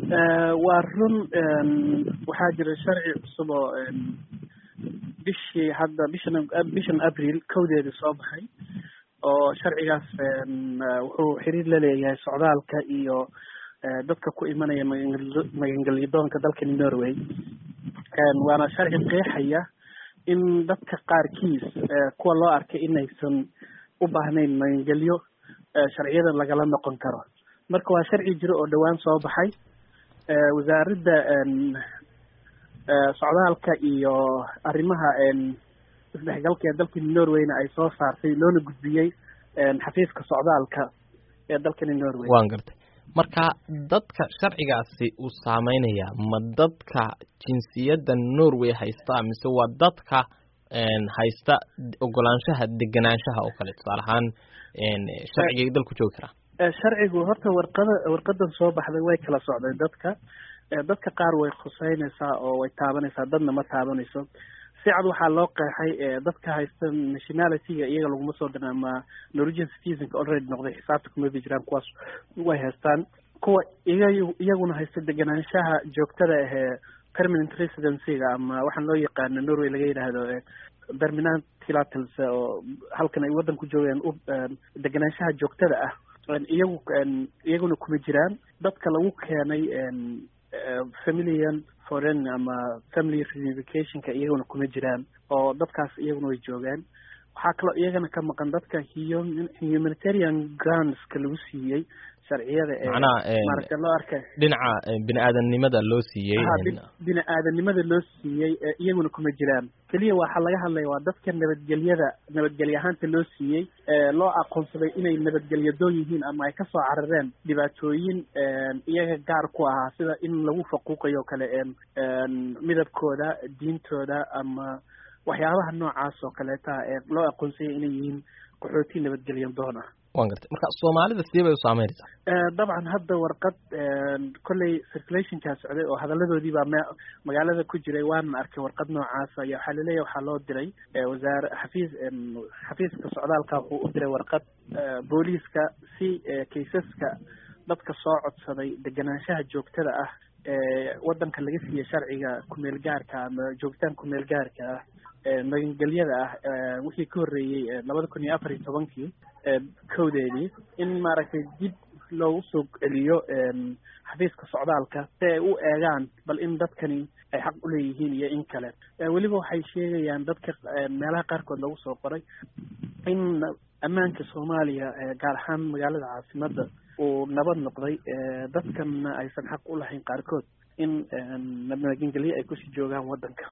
waa run waxaa jira sharci cusub oo bishii hadda bishan bishan abril kowdeeda soo baxay oo sharcigaas wuxuu xiriir la leeyahay socdaalka iyo dadka ku imanaya magangelyadoonka dalkani norway waana sharci qeexaya in dadka qaarkiis kuwa loo arkay inaysan u baahnayn magangelyo sharciyadan lagala noqon karo marka waa sharci jiro oo dhowaan soo baxay wasaaradda socdaalka iyo arrimaha isdhexgalka ee dalkani norwayna ay soo saartay loona gudbiyey xafiiska socdaalka ee dalkani norway waan gartay marka dadka sharcigaasi uu saameynaya ma dadka jinsiyadda norway haysta mise waa dadka haysta ogolaanshaha degenaanshaha oo kale tusaale ahaan sharcigay dalku joogi karaa sharcigu horta warqada warqadan soo baxday way kala socday dadka dadka qaar way khuseynaysaa oo way taabanaysaa dadna ma taabanayso si cad waxaa loo qeexay dadka haysta nationalityga iyaga laguma soo dirin ama norwegian citizenka already noqday xisaabta kuma bi jiraan kuwaas way haystaan kuwa iga iyaguna haysta degenaanshaha joogtada ahee permanent residencyga ama waxaan loo yaqaano norway laga yidhaahdo permanent tilatls oo halkan ay waddan ku joogaan degenaanshaha joogtada ah iyagu iyaguna kuma jiraan dadka lagu keenay familian foreign ama family reunificationka iyaguna kuma jiraan oo dadkaas iyaguna way joogaan waxaa kaloo iyagana ka maqan dadka humanitarian groundska lagu siiyey sharciyada ee maaragta loo arkay dhinaca bini aadamnimada loo siiyey bini aadanimada loo siiyey iyaguna kuma jiraan keliya waxaa laga hadlaya waa dadka nabadgelyada nabadgelye ahaanta loo siiyey loo aqoonsaday inay nabadgelyadoon yihiin ama ay kasoo carareen dhibaatooyin iyaga gaar ku ahaa sida in lagu faquuqayo kale midabkooda diintooda ama waxyaabaha noocaas oo kaleeta ee loo aqoonsayay inay yihiin qaxooti nabadgelyan doon ah wan gartay marka soomaalida sidee bay u saameynaysaa dabcan hadda warqad kolley circulationkaa socday oo hadaladoodii baa me magaalada ku jiray waana arkay warqad noocaasa iyo waxaa laleeyahy waxaa loo diray wasaare xafiis xafiiska socdaalka wuxuu u diray warqad booliiska si kaysaska dadka soo codsaday degenaanshaha joogtada ah waddanka laga siiya sharciga kumeel gaarka ama joogitaan kumeel gaarka ah magangelyada ah wixii ka horreeyey labada kun iyo afar iyo tobankii kowdeedii in maaragtay dib loogu soo celiyo xafiiska socdaalka si ay u eegaan bal in dadkani ay xaq u leeyihiin iyo in kale weliba waxay sheegayaan dadka meelaha qaarkood lagu soo qoray in ammaanka soomaaliya gaar ahaan magaalada caasimadda uu nabad noqday dadkanna aysan xaq u lahayn qaarkood in magangelye ay kusii joogaan waddanka